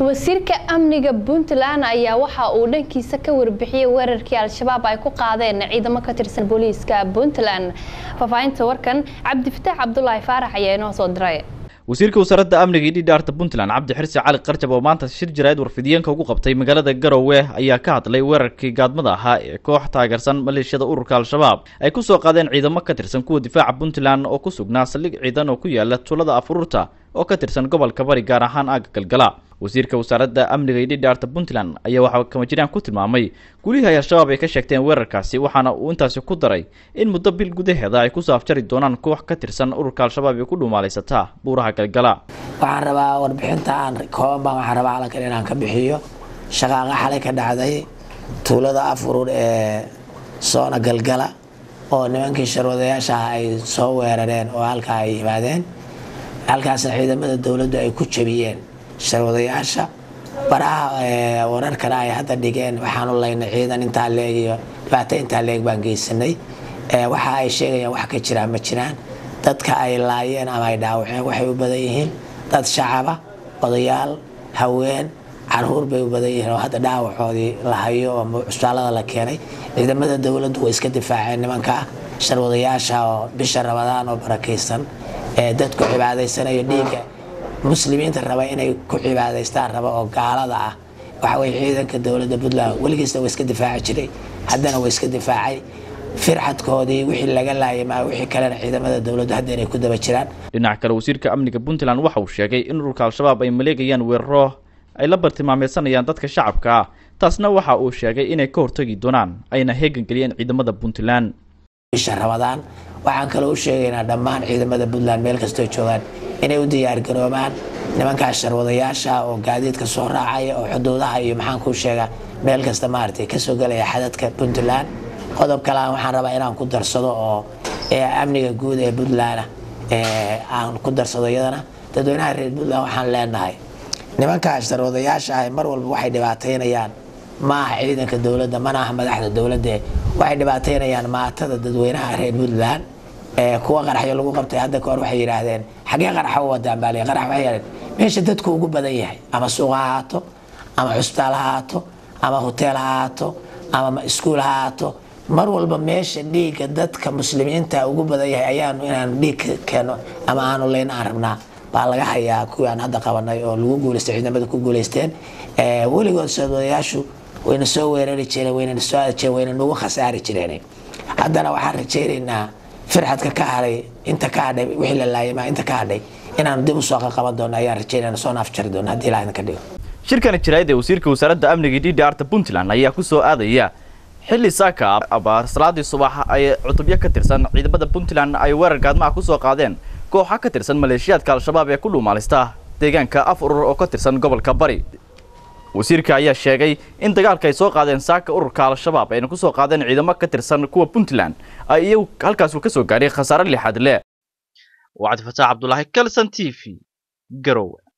wasiirka amniga puntland ayaa waxa uu dhankiisa ka warbixiyey weerarkii al-shabaab ay ku qaadeen ciidamo ka tirsan booliiska puntland faahfaahinta warkan cabdifataax cabdulaahi faarax ayaa inoo soo diray wasiirka wasaaradda amniga iyo dhidhaarta puntland cabdi xirsi cali qarjab oo maanta shir jaraa'id warfidiyeenka ugu qabtay magaalada garowe ayaa ka hadlay weerarkii gaadmada ahaa ee koox taageersan maleeshiyada ururka al-shabaab ay ku soo qaadeen ciidamo ka tirsan kuwa difaaca puntland oo ku sugnaa saldhig ciidan oo ku yaala tuulada afururta oo ka tirsan gobolka bari gaar ahaan aaga galgala wasiirka wasaaradda amniga iyo dhidhaarta puntland ayaa waxaa kamajiraan ku tilmaamay gulihii ay al-shabaab ay ka sheegteen weerarkaasi waxaana uu intaasi ku daray in muddo bil gudaheeda ay ku saafjari doonaan koox ka tirsan ururka al-shabaab ee ku dhumaalaysataa buuraha galgala waxaan rabaa warbixinta aan kooban baan waxaan rabaa calankan inaan ka bixiyo shaqaaqa xalay ka dhacday tuulada afurur ee soona galgala oo nimankii sharwadayaasha ah ay soo weerareen oo halkaa ay yimaadeen halkaasna ciidamada dowladdu ay ku jabiyeen sharwadayaasha baraha wararkana ay hadda dhigeen waxaanu laynay ciidan intaa leeg iyo dhibaato intaa leeg baan geysanay waxa ay sheegayaan wax ka jiraan ma jiraan dadka ay laayeen ama ay dhaawaceen waxay u badan yihiin dad shacaba odayaal haween caruur bay u badan yihiin oo hadda dhaawacoodii la hayo oo cusbaalada la keenay ciidamada dowladdu way iska difaaceen nimanka sharwadayaasha oo bisha rabadaan oo barakaysan ee dadku cibaadaysanayo dhiigga muslimiinta raba inay ku cibaadaystaan raba oo gaalada ah waxa weye ciidanka dowladda puntland weligiisna waa iska difaaci jiray haddana waa iska difaacay firxadkoodii wixii laga laayay maa wixii kalena ciidamada dowladdu hadda inay ku daba jiraan dhinaca kale wasiirka amniga puntland waxa uu sheegay in ururka al-shabaab ay maleegayaan weeraro ay la bartilmaameysanayaan dadka shacabka ah taasna waxa uu sheegay inay ka hortagi doonaan ayna heegan geliyeen ciidamada puntland bisha rabadaan waxaan kaloo u sheegaynaa dhammaan ciidamada puntland meel kastoo joogaan inay u diyaargaroobaan nimankaas sharwadayaasha oo gaadiidka soo raacaya oo xuduudaha iyo maxaan kuu sheegaa meel kasta maaragtay kasoo gelaya xadadka puntland qodob kalean waxaan rabaa inaan ku darsado oo amniga guud ee puntland aan ku darsado iyadana dadweynaha reer puntland waxaan leenahay nimankaas sharwadayaasha ah mar walba waxay dhibaataynayaan ma aha ciidanka dowladda mana aha madaxda dowladda waxay dhibaataynayaan maatada dadweynaha reer puntland kuwa qaraxyo lagu qabtay hadda kahor waxay yidhaahdeen xagee qaraxa u wadaan baa qarax waxay yidhahdeen meesha dadku ugu badan yahay ama suuq ha ahaato ama cusbitaal ha ahaato ama hoteel ha ahaato ama iskuul ha ahaato mar walba meesha dhiigga dadka muslimiinta ugu badan yahay ayaanu inaanu dhiig keeno ama aanu leyn aan rabnaa baa laga hayaa kuwii aan hadda qabanay oo lagu guuleystay ciidamada ku guuleysteen weligood soodayaashu wayna soo weerari jireen wayna soo aadi jireen wayna nagu khasaari jireen haddana waxaan rajaynaynaa firxadka ka hadhay inta ka hadhay wixii la laayay maa inta ka hadhay inaanu dib u soo qaban doono ayaan rajaynayna soo naafjari doono haddii ilaah idinka dhigo shirkani jaraa'id ee wasiirka wasaaradda amniga iyo dhidhaarta puntland ayaa ku soo aadaya xilli saaka abaar salaadii subax ay cutubyo ka tirsan ciidamada puntland ay weerar gaadmaha ku soo qaadeen kooxa ka tirsan maleeshiyaadka al-shabaab ee ku dhuumaalista deegaanka af urur oo ka tirsan gobolka bari wasiirka ayaa sheegay in dagaalka ay soo qaadeen saaka ururka al-shabaab ayna ku soo qaadeen ciidamo ka tirsan kuwa puntland ay iyagu halkaas uu ka soo gaadhay khasaare lixaad le wacdi fataax cabdulaahi kalson t v garowe